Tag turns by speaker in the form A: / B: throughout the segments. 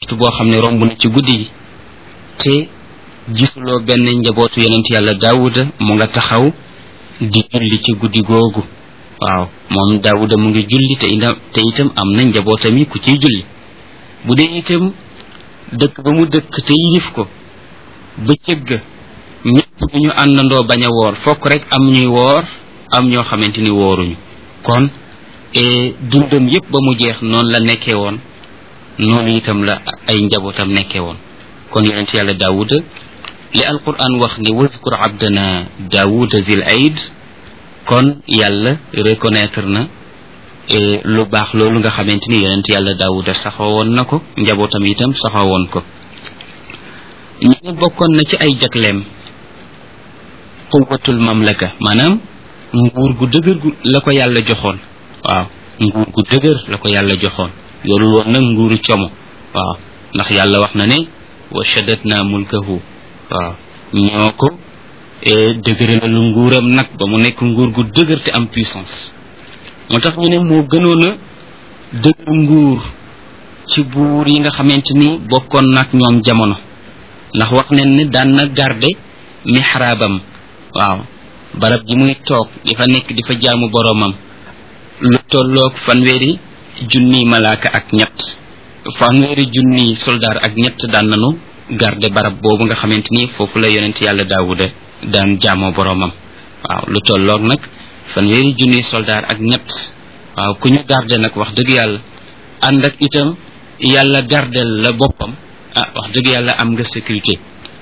A: waxtu boo xam ne romb na ci guddi gi te gisuloo benn njabootu yonent yàlla daawuda mu nga taxaw di julli ci guddi googu waaw moom daawuda mu ngi julli te itam te itam am na njabootam yi ku ciy julli bu dee itam dëkk ba mu dëkk te yilif ko bëccëg ga ñëpp bu ñu àndandoo bañ a woor fokk rek am ñuy woor am ñoo xamante ni wooruñu kon dundam yépp ba mu jeex noonu la nekkee woon noonu itam la ay njabootam nekkee woon kon yonent yàlla daawuda li alquran wax ni waskur abdana daawuda zil aid kon yàlla reconnaître na lu baax loolu nga xamante ni yonent yàlla daawuda saxoo woon na ko njabootam itam saxoo woon ko ñu ne bokkoon na ci ay jagleem quwatul mamlaka maanaam nguur gu dëgër gu la ko yàlla joxoon waaw nguur gu dëgër la ko yàlla joxoon yorul woon nag nguuru como waaw ndax yàlla wax na ne wa shaddatna mulkahu waaw ñoo ko dëgëre lu nguuram nag ba mu nekk nguur gu dëgër te am puissance moo tax ñu ne moo gënoon a dëgër nguur ci buur yi nga xamante ni bokkoon nag ñoom jamono ndax wax nañ ne daan na garde mihraabam waaw barab ji muy toog di fa nekk di fa jaamu boroomam lu tolloog fanweeri junni malaaka ak ñett fanweeri junni soldaar ak ñett daan nanu garde barab boobu nga xamante ni foofu la yonent yàlla daawuda daan jaamoo boroomam waaw lu tolloog nag fanweeri junni soldaar ak ñett waaw ku ñu garde nag wax dëgg yàlla ànd ak itam yàlla gardel la boppam ah wax dëgg yàlla am nga sécurité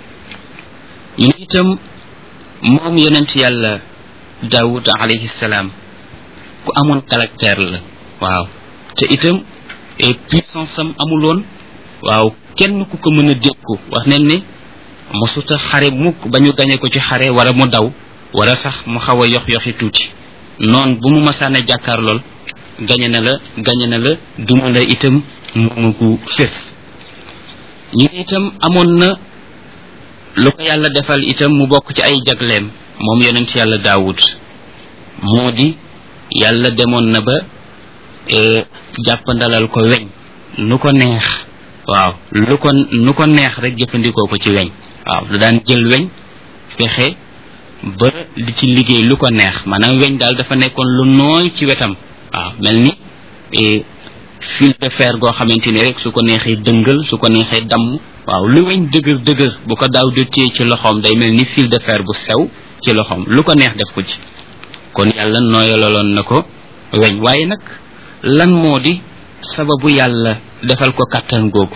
A: ñu ne itam moom yonent yàlla daawud alayhi salaam ku amoon caractère la waaw te itam puissance am amuloon waaw kenn ku ko mën a dékku wax nañ ne mosuta xare mukk ba ñu gañe ko ci xare wala mu daw wala sax mu xaw a yox yoxi tuuti noon bu mu masaane jàkkaar lool gañe na la gañe na la duma la itam moomu gu fés ñu ne itam amoon na lu ko yàlla defal itam mu bokk ci ay jagleem moom yonent yàlla daawud moo di yàlla demoon na ba jàppandalal ko weñ nu ko neex waaw lu ko nu ko neex rek jëfandikoo ko ci weñ waaw da daan jël weñ fexe ba di ci liggéey lu ko neex maanaam weñ daal dafa nekkoon lu nooy ci wetam waaw mel ni fil de fer goo xamante ni rek su ko neexee dëngal su ko neexee damm waaw lu weñ dëgër dëgër bu ko daaw de téye ci loxoom day mel ni fil de fer bu sew ci loxoom lu ko neex def ko ci kon yàlla nooyalaloon na ko weñ waaye nag lan moo di sababu yàlla defal ko kàttan googu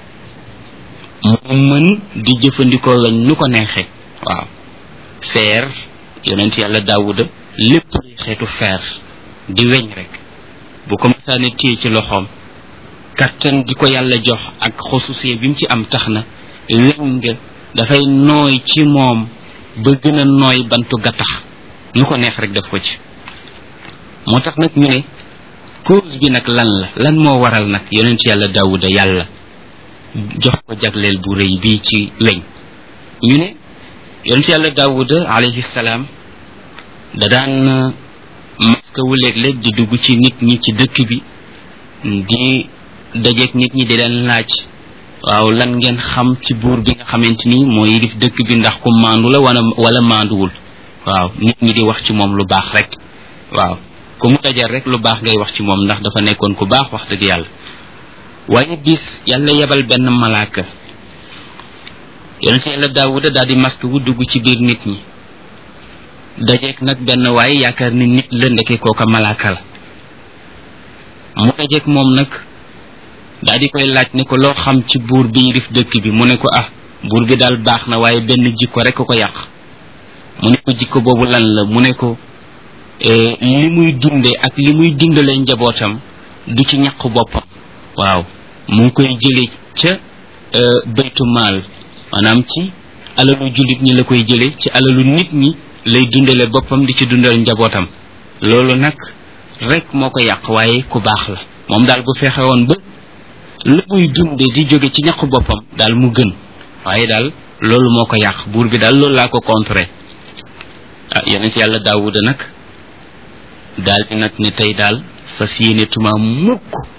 A: mu mën di jëfandikoo weñ nu ko neexee waaw feer yonent yàlla daawuda lépp luy xeetu feer di weñ rek bu ko masaane téye ci loxoom kàttan gi ko yàlla jox ak xosusee bi mu ci am tax na weñ nga dafay nooy ci moom ba gën a nooy bantu gattax nu ko neex rek def ko ci moo tax nag ñu ne cause bi nag lan la lan moo waral nag yonent yàlla daawuda yàlla jox ko jagleel bu rëy bii ci weñ ñu ne yonent yàlla daawuda alayhi salaam da daan maska wu léeg-léeg di dugg ci nit ñi ci dëkk bi di dajeeg nit ñi di leen laaj waaw lan ngeen xam ci buur bi nga xamante ni moo yilif dëkk bi ndax ku maandu la wala wala maanduwul waaw nit ñi di wax ci moom lu baax rek waaw ku mu dajal rek lu baax ngay wax ci moom ndax dafa nekkoon ku baax wax dëgg yàlla waaye bis yàlla yebal benn malaaka yonent yàlla daawuda daal di masque wu dugg ci biir nit ñi dajeeg nag benn waaye yaakaar ni nit la ndeke kooka malaaka la mu dajeeg moom nag daal di koy laaj ne ko loo xam ci buur bi yilif dëkk bi mu ne ko ah buur bi daal baax na waaye benn jikko rek ko yàq mu ne ko jikko boobu lan la mu ne ko li muy dunde ak li muy dundale njabootam du ci ñaq boppam waaw mu ngi koy jële ca baytu maal maanaam ci alalu jullit ñi la koy jële ci alalu nit ñi lay dundale boppam di ci dundal njabootam loolu nag rek moo ko yàq waaye ku baax la moom daal bu fexe woon ba la muy dunde di jóge ci ñaq boppam daal mu gën waaye daal loolu moo ko yàq buur bi daal loolu laa ko contré ah yonent yàlla daawuda nag daal di nag ne tey daal fas yéene tuma mukk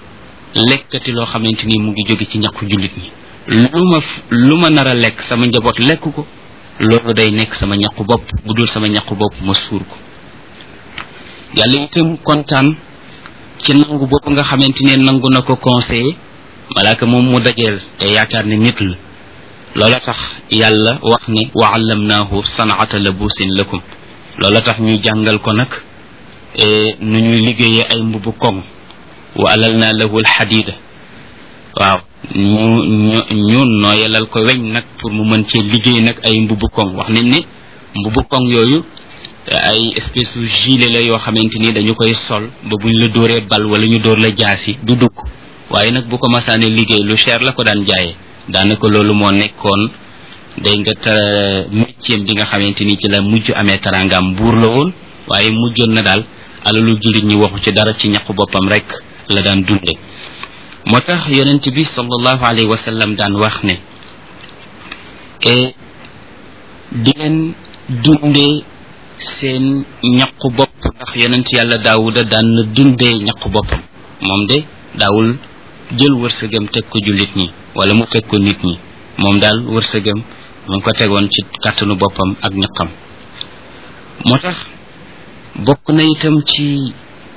A: lekkati loo xamante ni mu ngi jóge ci ñàkku jullit ñi lu ma lu ma nar a lekk sama njaboot lekk ko loolu day nekk sama ñàkku bopp bu dul sama ñàkku bopp ma suur ko yàlla itam kontaan ci nangu boobu nga xamante ne nangu na ko conseiller malaaka moom mu dajeel te yaakaar ne nit la loola tax yàlla wax ne wa allamnaahu sanaata labusin lakum loola tax ñu jàngal ko nag nu ñuy liggéeyee ay mbubu koŋ wa alal naa lahu alxadida waaw ñu ñu ñu nooyalal ko weñ nag pour mu mën cee liggéey nag ay mbubu koŋ wax nañ ne mbubu koŋ yooyu ay espèce u gilet la yoo xamante ni dañu koy sol ba buñ la dóoree bal wala ñu dóor la jaasi du dugg waaye nag bu ko masaane liggéey lu cher la ko daan jaayee daanaka loolu moo nekkoon day nga ta métier bi nga xamante ni ci la mujj amee tarangaam buur la woon waaye mujjoon na daal alalu jullit ñi waxu ci dara ci ñaqu boppam rek la daan dunde moo tax yonent bi sallallahu alayhi wa sallam daan wax ne e di leen dundee seen ñaqu bopp ndax yonent yàlla daawuda daan na dundee ñaqu boppam moom de daawul jël wërsëgam teg ko jullit ñi wala mu teg ko nit ñi moom daal wërsëgam mu ngi ko tegoon ci kàttanu boppam ak ñaqam moo tax bokk na itam ci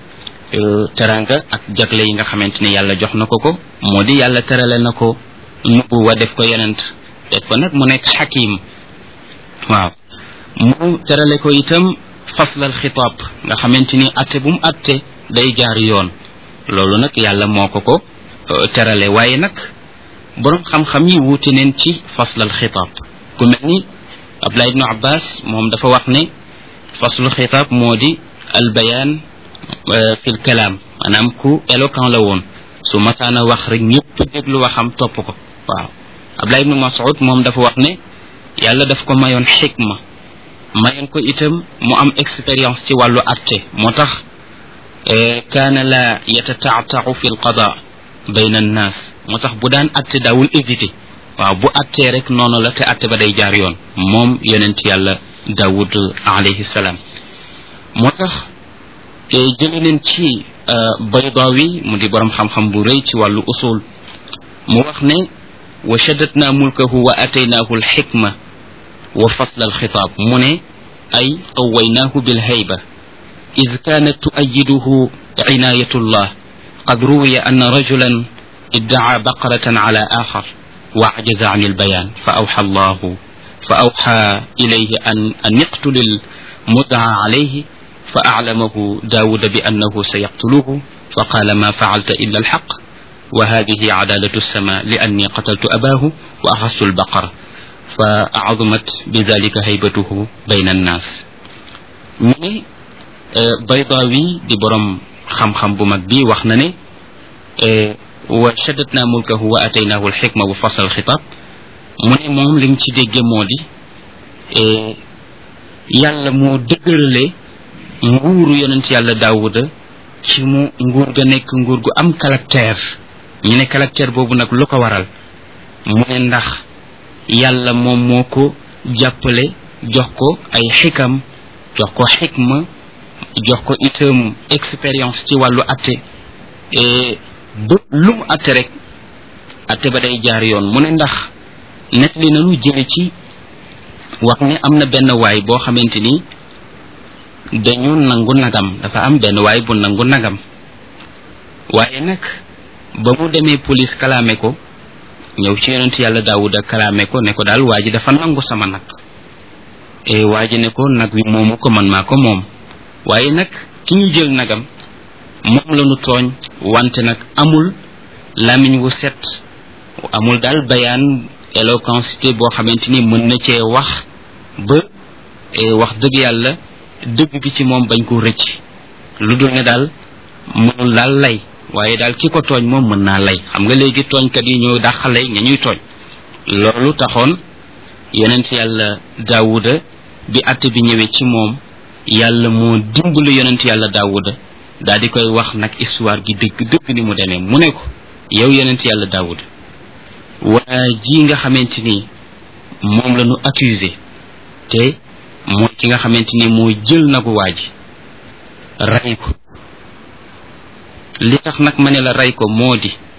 A: teranga ak jagle yi nga xamante ne yàlla jox na ko ko moo di yàlla terale na ko nubu wa def ko yonent def ko nag mu nekk xakim waaw mu terale ko itam faslal xitaab nga xamante ni atte bu mu atte day jaar yoon loolu nag yàlla moo ko ko terale waaye nag borom xam-xam yi wuute neen ci faslal xitaab ku mel ni Abdullah ibnu Abbas moom dafa wax ne faslul xitaab moo di albayaan fil kalaam maanaam ku éloquent la woon su masaana wax rek ñëpp déglu waxam topp ko waaw Abdullah ibnu Mas'ud moom dafa wax ne yàlla daf ko mayoon xikma mayoon ko itam mu am expérience ci wàllu atte moo tax kaana la yatataataau fi lqada bayna annaas moo tax bu daan atte daawul hésité waaw bu attee rek noonu la te atte ba day jaar yoon moom yonent yàlla daawud alayhi salaam moo tax jële leen ci baydaawi mu di borom xam-xam bu rëy ci wàllu usul mu wax ne wa shaddatna mulkahu wa ataynaahu alxikma wa fasla alxitaab mu ne ay qawaynaahu bilhayba إذ كانت تؤيده عناية الله قد روي أن رجلا ادعى بقرة على آخر وعجز عن البيان فأوحى الله فأوحى إليه أن, أن يقتل المدعى عليه فأعلمه داود بأنه سيقتله فقال ما فعلت إلا الحق وهذه عدالة السماء لأني قتلت أباه وأخذت البقرة فعظمت بذلك هيبته بين الناس baydaawi di borom xam-xam bu mag bi wax na ne wa shaddatna mulkahu wa ataynaahu alxikma wa fasal xitaab mu ne moom lim ci dégge moo di yàlla moo dëgërale nguuru yonent yàlla daawuda ci mu nguur ga nekk nguur gu am caractère ñu ne caractère boobu nag lu ko waral mu ne ndax yàlla moom moo ko jàppale jox ko ay xikam jox ko xikma jox ko itam expérience ci wàllu atte ba lu mu atte rek atte ba day jaar yoon mu ne ndax net li nanu jële ci wax ne am na benn waay boo xamante ni dañu nangu nagam dafa am benn waay bu nangu nagam waaye nag ba mu demee police kalaame ko ñëw ci yonent yàlla daawuda kalaame ko ne ko daal waa ji dafa nangu sama nag e waa ji ne ko nag wi moomu ko man maa ko moom waaye nag ki ñu jël nagam moom la ñu tooñ wante nag amul lamiñ wu set amul daal bayaan éloquencité boo xamante ni mën na cee wax ba wax dëgg yàlla dëgg gi ci moom bañ ko rëcc lu dul ne daal mënul daal lay waaye daal ki ko tooñ moom mën naa lay xam nga léegi tooñkat yi ñoo dàqale ña ñuy tooñ loolu taxoon yonent yàlla daawuda bi atte bi ñëwee ci moom yàlla moo dimbali yonent yàlla daawuda daal di koy wax nag histoire gi dëgg dëgg ni mu demee mu ne ko yow yonent yàlla daawuda waa ji nga xamante ni moom la ñu accusé te mooy ki nga xamante ni moo jël nagu waa ji rey ko li tax nag ma ne la rey ko moo di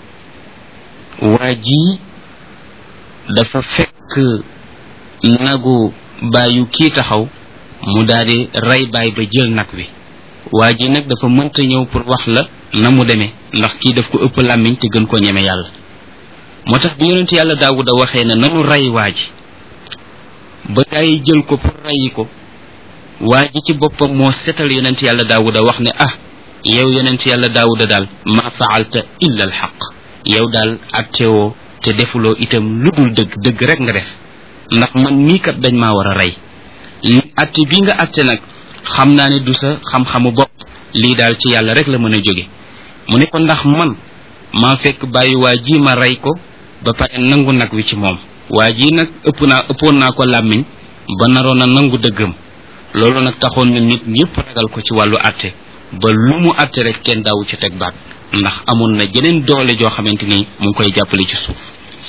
A: waa ji dafa fekk nagu bàyyu kii taxaw mu daldi rey baay ba jël nag wi waa ji nag dafa mënta ñëw pour wax la na mu demee ndax kii daf ko ëpp làmmiñ te gën koo ñeme yàlla moo tax bi yonent yàlla daawuda waxee ne nanu rey waa ji ba gaa yi jël ko pour reyi ko waa ji ci boppam moo setal yonent yàlla daawuda wax ne ah yow yonent yàlla daawuda daal ma faalta illa al xaq yow daal attewoo te defuloo itam lu dul dëgg dëgg rek nga def ndax man nii kat dañ maa war a rey li atte bi nga atte nag xam naa ne du sa xam-xamu bopp lii daal ci yàlla rek la mën a jóge mu ne ko ndax man maa fekk bàyyi waa ji ma rey ko ba pare nangu nag wi ci moom waa ji nag ëpp naa ëppoon naa ko làmmiñ ba naroon a nangu dëggam loolu nag taxoon na nit ñëpp ragal ko ci wàllu atte ba lu mu atte rek kenn daawu ci teg baat ndax amoon na jeneen doole joo xamante ni mu ngi koy jàppale ci suuf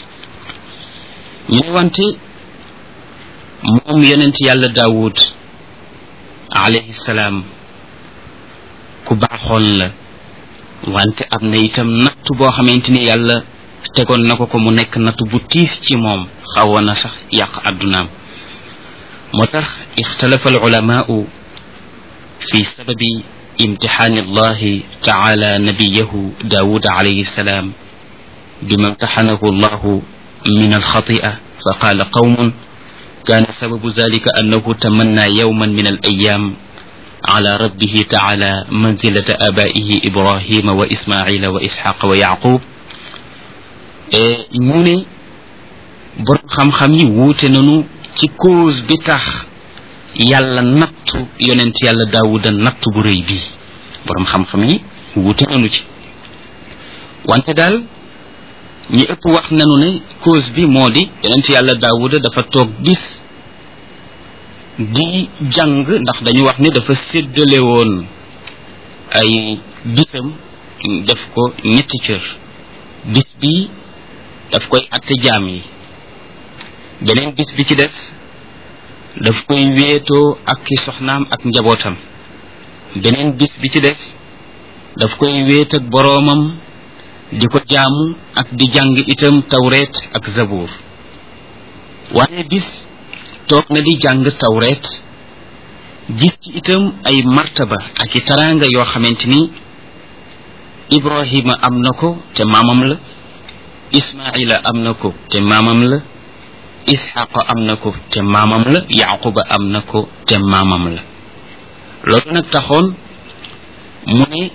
A: ñu ne wante moom yonent yàlla daawud alayhi salaam ku baaxoon la wante am na itam natt boo xamante ni yàlla tegoon na ko ko mu nekk natt bu tiis ci moom xawoon na sax yàq addunaam moo tax ixtalafa alulamaau fi sababi imtixaani allahi taala nabiyahu daawud alayhi salaam bima imtaxanahu allahu min alxatia fa qaala qawmun كان سبب ذلك أنه تمنى يوما من الأيام على ربه تعالى منزلة آبائه إبراهيم وإسماعيل وإسحاق ويعقوب ñu ne borom xam-xam yi wuute nañu ci cause bi tax yàlla nattu yonent yàlla daawuda nattu bu rëy bii borom xam-xam yi wuute nañu ci wante daal ñi ëpp wax nañu ne cause bi moo di yonent yàlla daawuda dafa toog bis di jàng ndax dañu wax ni dafa séddale woon ay bisam def ko ñetti cër bis bi daf koy atte jaam yi beneen bis bi ci def daf koy wéetoo ak ki soxnaam ak njabootam beneen bis bi ci def daf koy wéet ak boroomam di ko jaamu ak di jàng itam tawreet ak zabuur waaye bis toog na di jàng tawreet gis ci itam ay martaba ak i taraanga yoo xamante ni ibrahima am na ko te maamam la ismaila am na ko te maamam la isxaqa am na ko te maamam la yaquba am na ko te maamam la loolu nag taxoon mu ne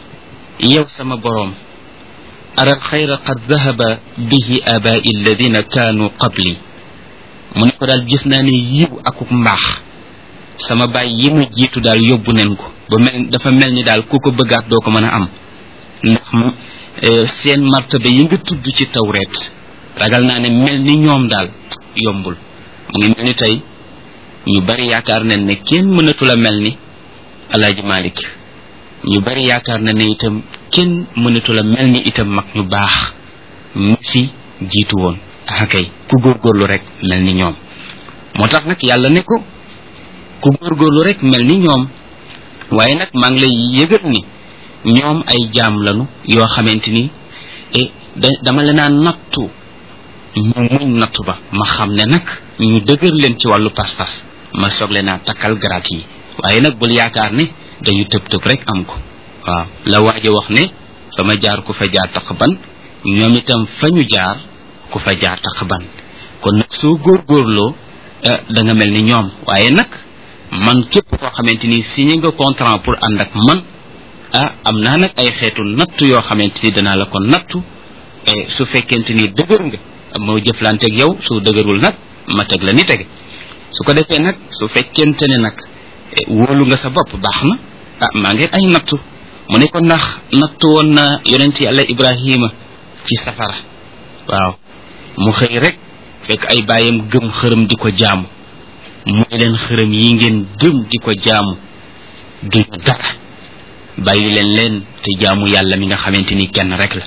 A: yow sama boroom ara alxayra qad dahaba bihi abai alladina kaanu qabli mu ne ko daal gis naa ne yiw akuk mbaax sama baay yi ma jiitu daal yóbbu nen ko ba mel dafa mel ni daal ku ko bëggaat doo ko mën a am ndax seen martaba yi nga tudd ci tawreet ragal naa ne mel ni ñoom daal yombul mu ngi mel ni tey ñu bari yaakaar nañ ne kenn mënatul a mel ni alaaji malik ñu bari yaakaar na ne itam kenn mënatul a mel ni itam mag ñu baax ñu fi jiitu woon ah kay ku góorgóorlu rek mel ni ñoom moo tax nag yàlla ne ko ku góorgóorlu rek mel ni ñoom waaye nag maa ngi lay yëgal ni ñoom ay jaam lanu yoo xamante ni e dama la naa nattu ñu muñ nattu ba ma xam ne nag ñu dëgër leen ci wàllu pas-pas ma soog leen naa takkal garaat yi waaye nag bul yaakaar ne dañu tëb tëb rek am ko waaw la waaja wax ne fa ma jaar ku fa jaar taq ban ñoom itam fa ñu jaar ku fa jaar taq ban kon nag soo góorgóorloo da nga mel ni ñoom waaye nag man képp koo xamante ni signé nga contrat pour ànd ak man ah am naa nag ay xeetu nattu yoo xamante ni danaa la ko nattu su fekkente ni dëgër nga moo jëflanteeg yow su dëgërul nag ma teg la ni tege su ko defee nag su fekkente ne nag wóolu nga sa bopp baax na ah maa ngi ay nattu mu ne ko ndax nattu woon na yonent yàlla ibrahima ci safara waaw mu xëy rek fekk ay bàyyam gëm xërëm di ko jaamu mu ne leen xërëm yi ngeen gëm di ko jaamu duñu dara bàyyi leen leen te jaamu yàlla mi nga xamante ni kenn rek la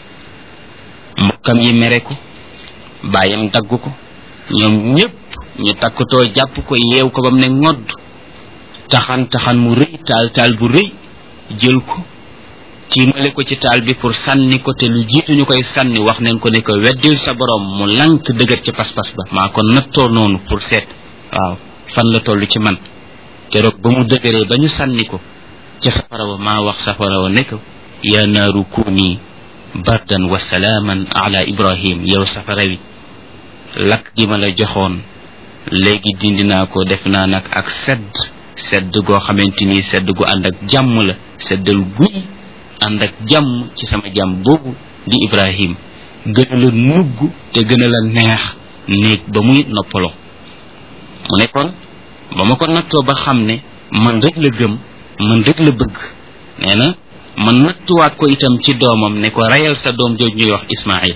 A: mbokkam yi mere ko bàyyam dagg ko ñoom ñépp ñu takkatoo jàpp ko yeew ko ba mu ne ngodd taxan taxan mu rëy taal taal bu rëy jël ko tiimale ko ci taal bi pour sànni ko te lu jiitu ñu koy sànni wax neen ko ne ko weddil sa borom mu lank dëgër ci pas-pas ba maa ko nattoo noonu pour seet waaw fan la toll ci man keroog ba mu dëgëree ba ñu sànni ko ca safara wa maa wax safara wa ne ko ya naaru kuuni bardan wa salaaman ala ibrahim yow safara wi lakk gi ma la joxoon léegi dindi naa ko def naa nag ak sedd sedd goo xamante ni sedd gu ànd ak jàmm la seddal guy ànd ak jàmm ci sama jàmm boobu di ibrahim gën a la nugg te gën a la neex néeg ba muy noppaloo mu ne kon ba ma ko nattoo ba xam ne man rek la gëm man rek la bëgg nee na ma nattuwaat ko itam ci doomam ne ko reyal sa doom jooju ñuy wax ismail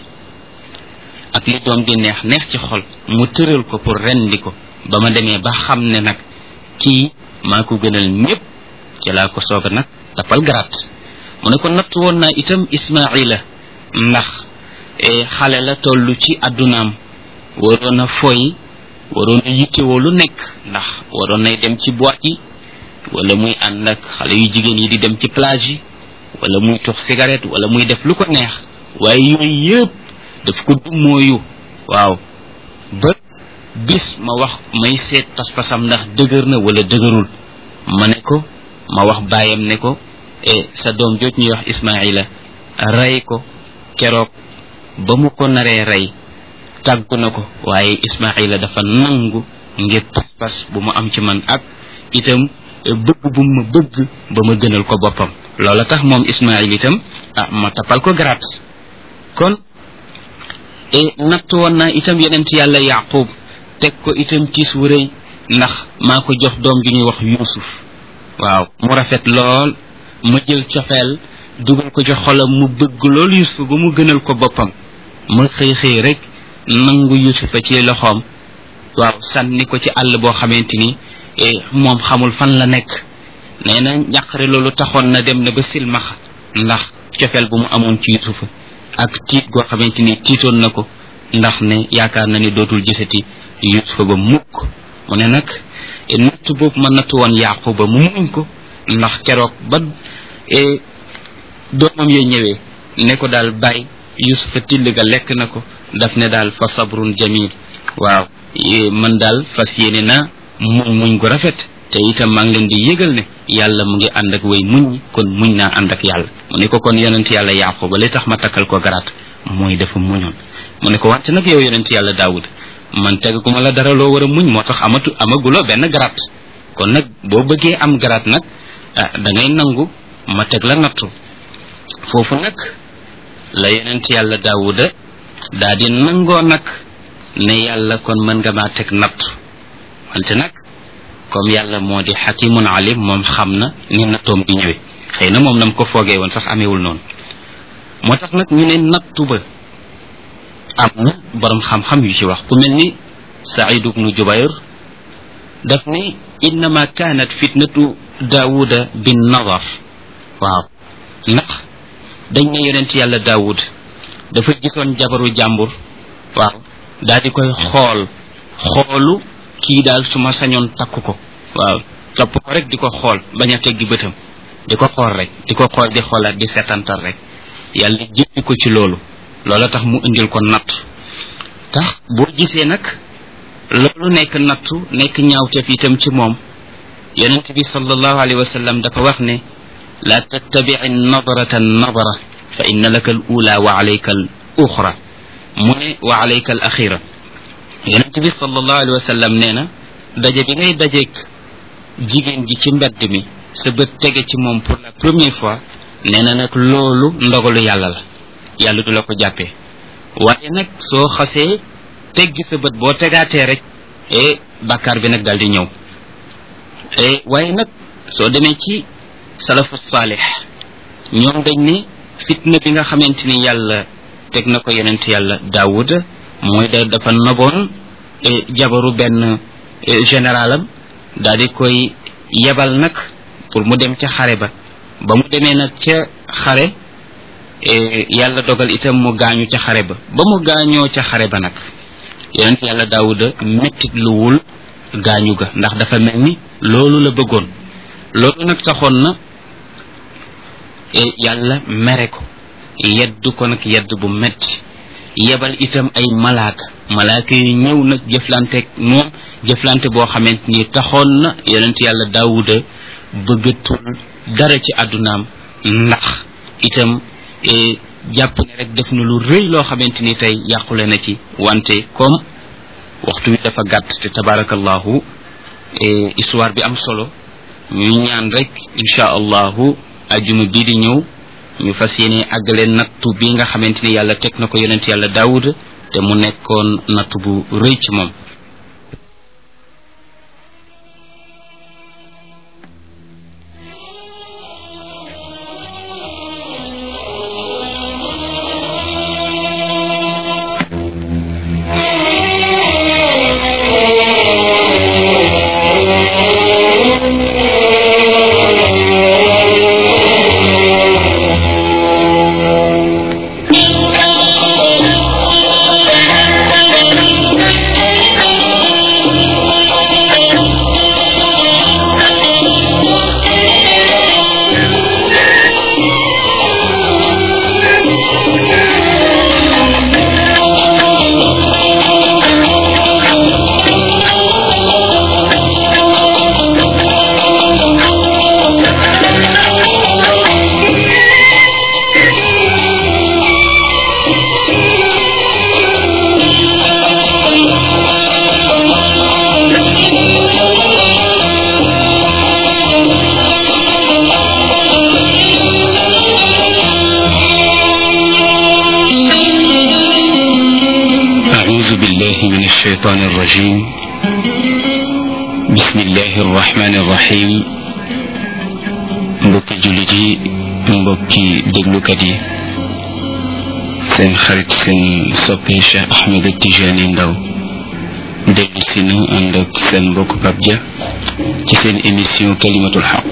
A: ak li doom di neex neex ci xol mu tëral ko pour rendi ko ba ma demee ba xam ne nag kii maa ko gënal ñépp ci laa ko soog a nag tapal garaat mu ne ko natt woon naa itam ismaila ndax xale la toll ci addunaam waroon a foy waroon a yittewoo lu nekk ndax waroon nay dem ci boîte yi wala muy ànd ak xale yu jigéen yi di dem ci plage yi wala muy tux cigarette wala muy def lu ko neex waaye yooyu yëpp daf ko dummooyu waaw ba bis ma wax may seet pas-pasam ndax dëgër na wala dëgërul ma ne ko ma wax baayam ne ko e sa doom jooj ñuy wax ismaila rey ko keroog ba mu ko naree rey tàggu na ko waaye ismaila dafa nangu ngir pas-pas bu mu am ci man ak itam bëgg bu ma bëgg ba ma gënal ko boppam loola tax moom ismail itam ah ma tapal ko garaat kon e natt woon naa itam yenent yàlla yaqub teg ko itam tiis wu rëy ndax maa ko jox doom ju ñuy wax yusuf waaw mu rafet lool ma jël cofeel dugal ko ci xolam mu bëgg lool yusuf ba mu gënal ko boppam ma xëy xëy rek nangu yusufa ci loxoom waaw sànni ko ci àll boo xamante ni moom xamul fan la nekk nee na njàqare loolu taxoon na dem na ba silmaxa ndax cofeel bu mu amoon ci yusufa ak tiit goo xamante ni tiitoon na ko ndax ne yaakaar na ni dootul gisati yusufa ba mukk mu ne nag natt boobu ma natt woon yaquba mu muñ ko ndax keroog ba doomam yooyu ñëwee ne ko daal bàyyi yusufa till ga lekk na ko daf ne daal fa sabrun jamil waaw man daal fas yéene na muñ muñ gu rafet te itam maa ngi leen di yëgal ne yàlla mu ngi ànd ak way muñ kon muñ naa ànd ak yàlla mu ne ko kon yonent yàlla yaquba li tax ma takkal ko garaat mooy dafa muñoon mu ne ko wante nag yow yonent yàlla daawud man teguma la dara loo war a muñ moo tax amatu amaguloo benn garaat kon nag boo bëggee am garaat nag ah da ngay nangu ma teg la nattu foofu nag la yonent yàlla daawuda daa di nangoo nag ne yàlla kon mën nga maa teg nattu wante nag comme yàlla moo di xakimun alim moom xam na ni nattoom di ñëwee xëy na moom nam ko foogee woon sax amewul noonu moo tax nag ñu ne nattu ba am na borom xam-xam yu ci wax ku mel ni saïd ibnu jubayr daf ni innama kanat fitnatu daawuda bin nadar waaw ndax dañ ne yonent yàlla daawud dafa gisoon jabaru jàmbur waaw daal di koy xool xoolu kii daal su ma sañoon takk ko waaw topp ko rek di ko xool bañ a teggi bëtam di ko xool rek di ko xool di xoolaat di setantal rek yàlla jëppi ko ci loolu loola tax mu indil ko natt tax boo gisee nag loolu nekk nattu nekk ñaawteef itam ci moom yonent bi sallallahu alayhi wa sallam dafa wax ne la tattabici nadrata nadra fa inna laka al ula wa alayka al uxra mu ne wa alayka al axira yonent bi sallallahu alayhi wa sallam nee na daje bi ngay dajeeg jigéen ji ci mbedd mi sa bët tege ci moom pour la première fois nee na nag loolu ndogalu yàlla la yàlla du la ko jàppee waaye nag soo xasee teggi sa bët boo tegaatee rek e bàkkaar bi nag daal di ñëw e waaye nag soo demee ci salafu saalix ñoom dañ ne fitna bi nga xamante ni yàlla teg na ko yonent yàlla daawuda mooy da dafa noboon jabaru benn généralam daal di koy yebal nag pour mu dem ca xare ba ba mu demee nag ca xare yàlla dogal itam mu gaañu ca xare ba ba mu gaañoo ca xare ba nag yonent yàlla daawuda mettit luwul gaañu ga ndax dafa mel ni loolu la bëggoon loolu nag taxoon na yàlla mere ko yeddu ko nag yedd bu metti yebal itam ay malaaka malaaka yi ñëw nag jëflanteeg moom jëflante boo xamante ni taxoon na yonent yàlla daawuda bëggatul dara ci àddunaam ndax itam jàpp ne rek def na lu rëy loo xamante ni tey yàqule na ci wante comme waxtu wi dafa gàtt te tabarakallahu histoire bi am solo ñuy ñaan rek insha allahu ajuma bii di ñëw ñu fas yéene àggale nattu bi nga xamante ni yàlla teg na ko yonent yàlla daawuda te mu nekkoon nattu bu rëy ci moom
B: الشيطان الرجيم بسم الله الرحمن الرحيم mbokki jullit yi mbokki déglukat yi seen xarit seen soppe Cheikh Ahmed Tijani Ndaw dellu si na ànd ak seen mbokk Pape Dia ci seen émission kalimatul xaq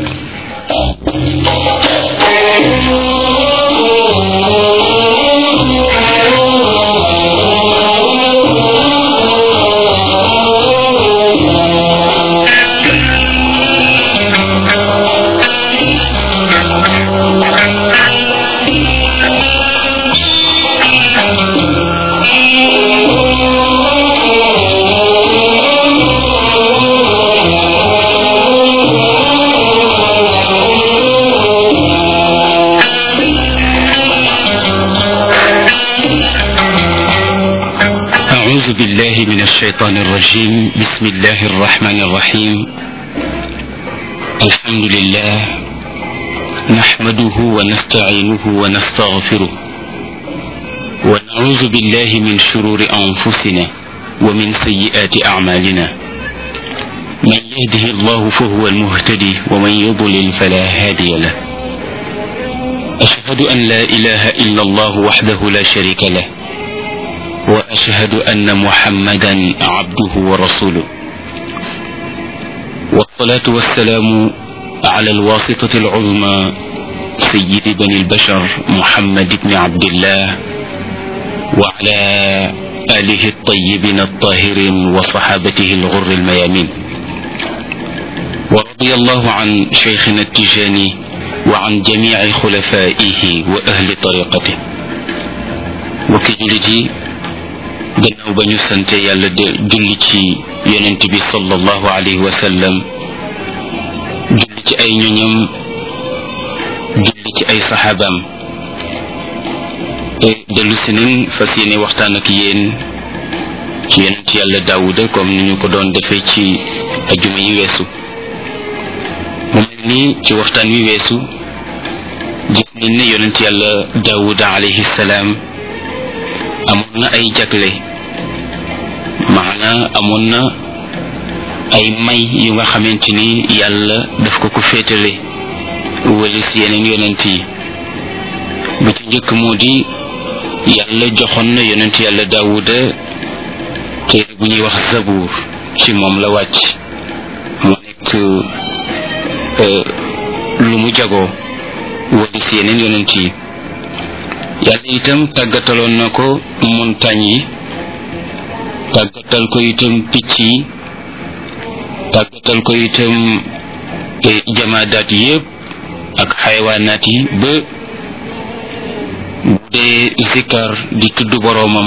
B: أعوذ بالله من الشيطان الرجيم بسم الله الرحمن الرحيم الحمد لله نحمده ونستعينه ونستغفره ونعوذ بالله من شرور أنفسنا ومن سيئات أعمالنا من يهده الله فهو المهتدي ومن يضلل فلا هادي له أشهد أن لا إله إلا الله وحده لا شريك له واشهد ان محمدا عبده ورسوله والصلاه والسلام على الواسطه العظمى سيد بني البشر محمد بن عبد الله وعلى اله الطيبين الطاهرين وصحابته الغر الميامين ورضي الله عن شيخنا التجاني وعن جميع خلفائه واهل طريقته وكجلجي gannaaw ba ñu sante yàlla de julli ci yonent bi sallallahu alayhi wa sallam julli ci ay ñoñam julli ci ay saxaabaam dellu si nañ fas yéene waxtaan ak yéen ci yonent yàlla daawuda comme ni ñu ko doon defee ci ajuma yi weesu mu mel ni ci waxtaan wi weesu gis nañ ne yonent yàlla daawuda alayhi salaam amoon na ay jagle maana amoon na ay may yu nga xamante ni yàlla daf ko ko féetale walis yeneen yonent yi bu ci njëkk moo di yàlla joxoon na yonent yàlla daawuda téere bu ñuy wax zabuur ci moom la wàcc mu nekk lu mu jagoo walis yeneen yonent yi yàlla itam tàggataloon na ko montagne yi tàggatal ko itam picc yi tàggatal ko itam jamaadaat yépp ak xayawaanaat yi ba bu dee zikkar di tudd boroomam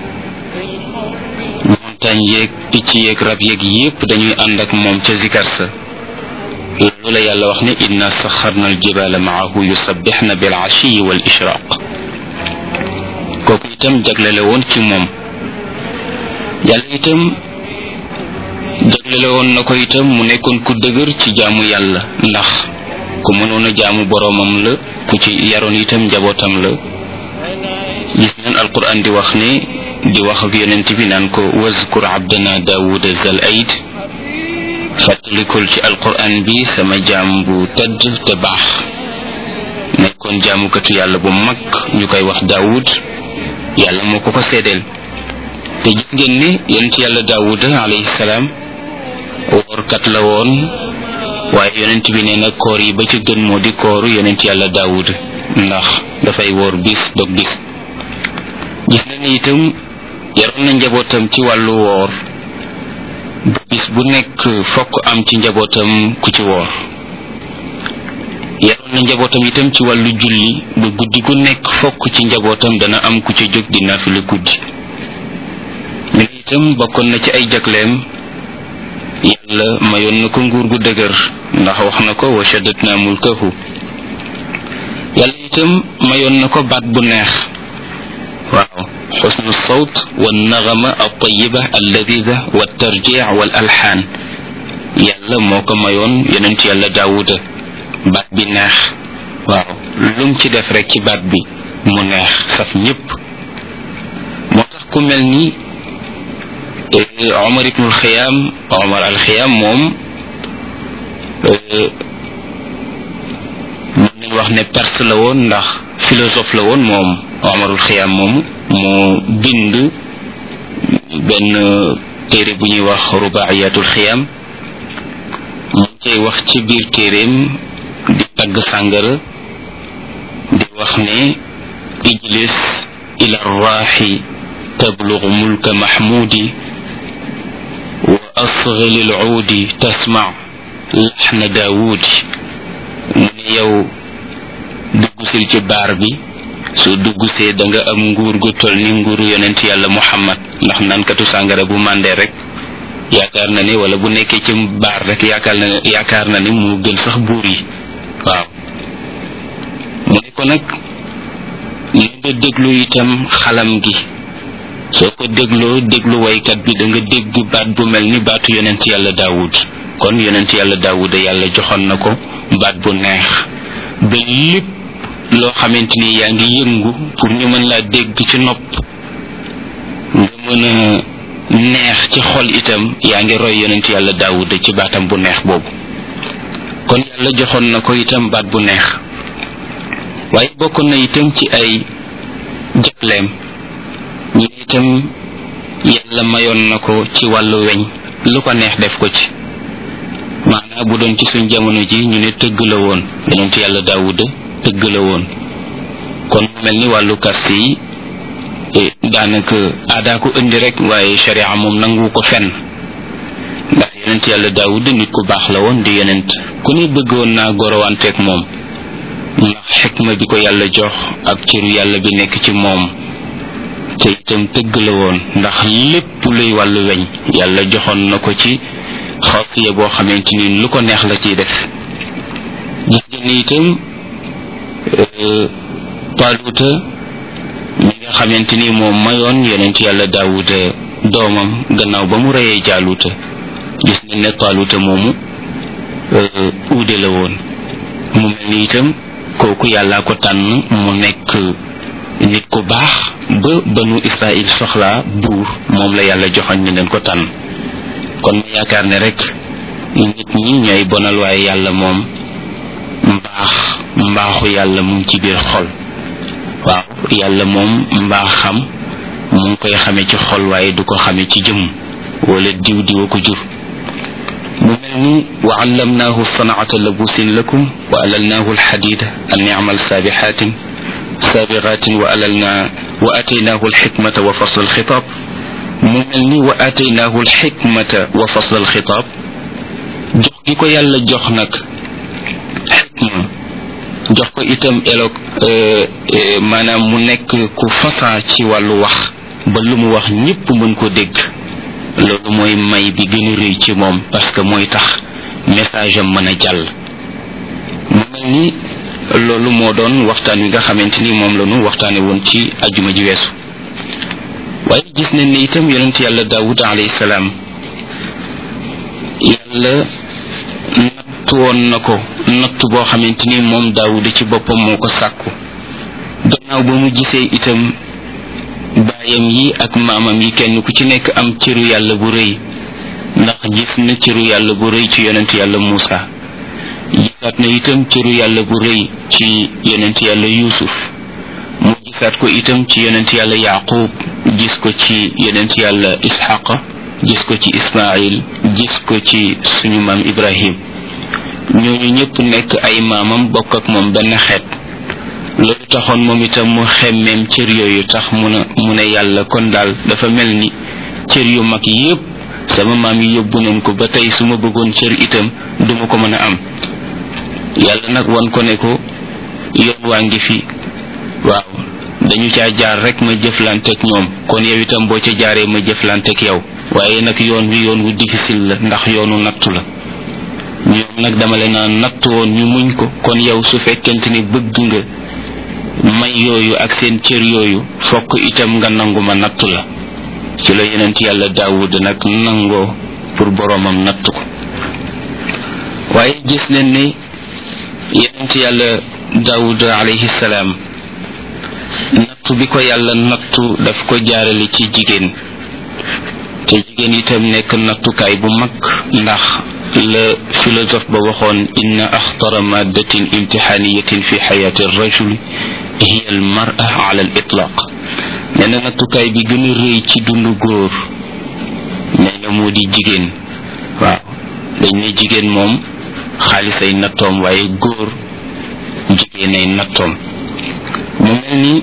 B: montagne yeeg picc yeeg rab yeeg yépp dañuy ànd ak moom ca zikkar sa loolu la yàlla wax ne inna saxarna aljibala maahu yusabbixna bil ashiyi wal ishraq kooku itam jaglele woon ci moom yàlla itam jaglele woon na ko itam mu nekkoon ku dëgër ci jaamu yàlla ndax ku mënoon a jaamu boroomam la ku ci yaroon itam njabootam la gis nañ alquran di wax ne di wax ak yonent bi naan ko wazkur abdana daawuda zal aid fàttalikul ci alquran bi sama jaam bu tedd te baax nekkoon jaamukatu yàlla bu mag ñu koy wax daawud yàlla moo ko ko seedeel te gis ngeen ne yonent yàlla daawuda alayhi salaam woorkat la woon waaye yonent bi nee na koor yi ba ci gën moo di kooru yonent yàlla daawuda ndax dafay woor bis dog bis gis na ni itam yaroon na njabootam ci wàllu woor bis bu nekk fokk am ci njabootam ku ci woor yaroon na njabootam itam ci wàllu julli ba guddi gu nekk fokk ci njabootam dana am ku ci jóg di nafila guddi mi itam bokkoon na ci ay jagleem yàlla mayoon na ko nguur gu dëgër ndax wax na ko wa shaddatna mulkahu yàlla itam mayoon na ko baat bu neex waaw xusnu sawt wa nagama altayiba alladida wa tarjic wal alxaan yàlla moo ko mayoon yonent yàlla daawuda baat bi neex waaw lum ci def rek ci baat bi mu neex saf ñépp moo tax ku mel ni Omar ibnul Xiyaam Omar al Xiyaam moom mën nañ wax ne perse la woon ndax philosophe la woon moom Omarul Xiyaam moomu moo bind benn téere bu ñuy wax rubaayatul xiyaam mu cay wax ci biir téeréem di tagg sàngara di wax ne ijlis ila raaxi tablug mulka mahmudi wa asghil al-uudi tasma laxna daawudi mu ne yow duggusil ci baar bi soo duggusee da nga am nguur gu toll ni nguuru yonent yàlla muhammad ndax nankatu sàngara bu màndee rek yaakaar na ni wala bu nekkee ci baar rek yaakaar na yaakaar na ni mu gën sax buur yi waaw mu ne ko nag ni nga déglu itam xalam gi soo ko dégloo déglu waykat bi da nga dégg baat bu mel ni baatu yonent yàlla daawud kon yonent yàlla daawuda yàlla joxoon na ko baat bu neex ba lépp loo xamante ni yaa ngi yëngu pour ñu mën laa dégg ci nopp nga mën a neex ci xol itam yaa ngi roy yonent yàlla daawuda ci baatam bu neex boobu kon yàlla joxoon na ko itam baat bu neex waaye bokkoon na itam ci ay jagleem ñu itam yàlla mayoon na ko ci wàllu weñ lu ko neex def ko ci maanaa bu doon ci suñ jamono ji ñu ne tëgg la woon yonent yàlla daawuda tëgg la woon kon mu mel ni wàllu kast yi daanaka aadaa ko indi rek waaye sharia moom nangu ko fenn ndax yonent yàlla daawuda nit ku baax la woon di yonent ku ne bëggoon naa gorowanteeg moom ndax xikma bi ko yàlla jox ak cëru yàlla bi nekk ci moom te itam tëgg la woon ndax lépp luy wàllu weñ yàlla joxoon na ko ci xaasiya boo xamante ni lu ko neex la ciy def gis ngeen ni itam paaluuta mi nga xamante ni moom mayoon yonent yàlla daawuda doomam gannaaw ba mu reyee jaaluuta gis ngeen ne paaluuta moomu uude la woon mu mel ni itam kooku yàllaa ko tànn mu nekk nit ku baax ba banu israil soxlaa buur moom la yàlla joxoñ ni leen ko tànn kon ma yaakaar ne rek nit ñi ñooy bonal waaye yàlla moom mbaax mbaaxu yàlla mu ngi ci biir xol waaw yàlla moom mbaaxam mu ngi koy xame ci xol waaye du ko xame ci jëmm wala diw diwa ko jur mu mel ni wa allamnaahu sanaata labusin lakum wa alalnaahu alxadida an yamal saabixaatin saabixaatin wa alalna wa ataynaahu alxikmata wa fasl alxitaab mu mel ni wa ataynaahu alxikmata wa fasl alxitaab jox gi ko yàlla jox nag xikma jox ko itam elo maanaam mu nekk ku fasaa ci wàllu wax ba lu mu wax ñépp mën ko dégg loolu mooy may bi gën a rëy ci moom parce que mooy tax message am mën a jàll mu mel ni loolu moo doon waxtaan wi nga xamante ni moom la ñu waxtaane woon ci ajuma ji weesu waaye gis nañ ne itam yonent yàlla daawud alayhi salaam yàlla natt woon na ko natt boo xamante ni moom daawud ci boppam moo ko sàkku gannaaw ba mu gisee itam baayam yi ak maamam yi kenn ku ci nekk am cëru yàlla bu rëy ndax gis na cëru yàlla bu rëy ci yonent yàlla Muusa gisaat na itam cëru yàlla bu rëy ci yonent yàlla Yuusuf mu gisaat ko itam ci yonent yàlla Yaaqub gis ko ci yonent yàlla Isxaqa gis ko ci Ismaayil gis ko ci suñu maam Ibrahim ñooñu ñëpp nekk ay maamam bokk ak moom benn xeet loolu taxoon moom itam mu xemmeem cër yooyu tax mu ne mu ne yàlla kon daal dafa mel ni cër yu mag yépp sama maam yi yóbbu nañ ko ba tey su ma bëggoon cër itam duma ko mën a am yàlla nag wan ko ne ko yoon waa ngi fi waaw dañu caa jaar rek ma jëflanteeg ñoom kon yow itam boo ca jaaree ma jëflanteeg yow waaye nag yoon wi yoon wu difficile la ndax yoonu nattu la ñoom nag dama leen naan natt woon ñu muñ ko kon yow su fekkente ni bëgg nga may yooyu ak seen cër yooyu fokk itam nga nangu ma nattu la ci la yonent yàlla daawud nag nangoo pour boroomam natt ko waaye gis nañ ne yonent yàlla daawud alayhi salaam nattu bi ko yàlla nattu daf ko jaarale ci jigéen te jigéen itam nekk nattukaay bu mag ndax la philosophe ba waxoon inna axtara maddatin imtixaaniyatin fi xayaati rajuli hiya al mara ala al itlaq nee na nattukaay bi gën a rëy ci dundu góor nee na moo di jigéen waaw dañ ne jigéen moom xaalis ay nattoom waaye góor jigéen ay nattoom mu mel ni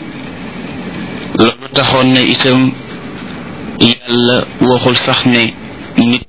B: loolu taxoon na itam yàlla waxul sax ne nit